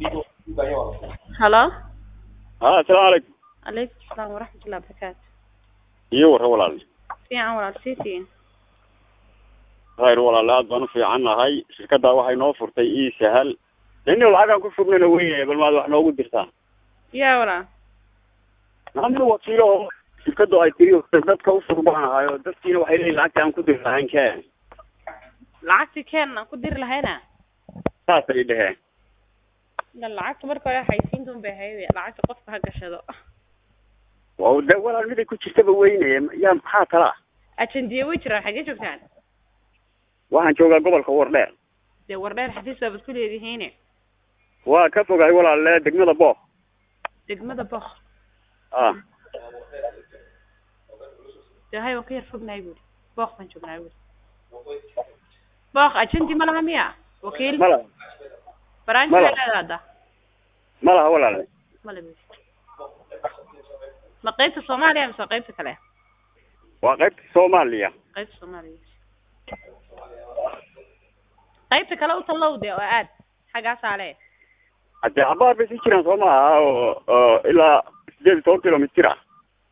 halo ha asalaamu calaykum calaykum asalaam waraxmatullahi wabarakaatu iyo warra walaal fiican walaal sii fiin khayr walaal aad baan u fiican nahay shirkaddaa waxay noo furtay ii sahal nin lacagaan ku furnana weye bal maad wax noogu dirtaa yaa walaal nin wakiilo oo shirkadu ay tiri dadka ufur baan ahay oo dadkiina waxay leeyihin lacagta aan ku diri lahayn keen lacagtii keen aan ku diri lahayna saasay dheheen ila lacagta marka hore haysiinta un bay ahayd lacagta qofka ha gashado waa de walaal miday ku jirtaba weynaya yaa maxaa kala ah ajendiye way jiraan xaggee joogtaan waxaan joogaa gobolka wardheer dee wardheer xafiis baabad ku leedihiine waa ka fogahay walaale degmada booq degmada bok ah dee hay waan ka yar fognahay buuri booq baan joognaa buuri booq ajendi ma laha miya wakiil ma laha branch ma baa laha. leedahay hadda ma laha walaale male buuri ma qaybta soomaaliya mise qaybta kale waa qaybta soomaaliya qaybta soomaaliya qaybta kale u tallow de oo aad xaggaasaa le haddee cabaar bay sii jiraan soo maaha oo oo ilaa sideed iyo toban kilomitir ah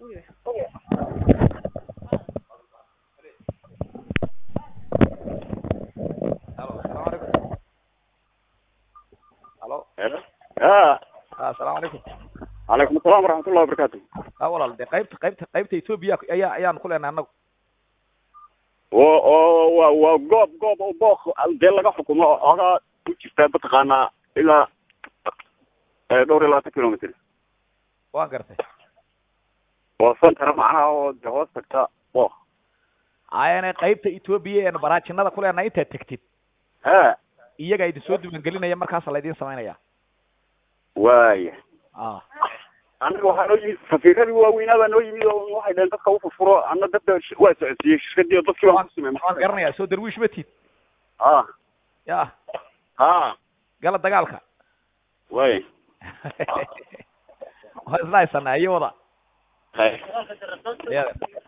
Halo, assalaamu calaykum. Halo, a ah, assalaamu calaykum. calaykum asalaam waraxmatullahi wabarakaatu Ah, walaal, dee qaybta qaybta qaybta Ethiopia ayaa ayaan ku leenahay annagu. oo oo waa waa goob goob oo booq dee laga xukumo oo ogaa ku jirta mataqaanaa ilaa eh, dhowr iyo labaatan kilomitr Waan gartay. oo santara macnaha oo de hoos tagta booq Ayana qaybta Ethiopia ee baraajinada ku leenahay intaad tagtid. ha Iyaga idin soo diiwaangelinaya markaas la idin samaynaya. waaya Ah, anaga waxaa noo yimid safiiradii waaweynaa baa noo yimid oo waxay dhaheen dadka ufurfuro ana dadka sh- waa socodsiiyey shirkadii oo dadkii baan kusimay waan garanayaa soo darwiish ma tid. ha Ya, ha gala dagaalka. waaya Waa isla haysanaa iyo wada. hay Ya.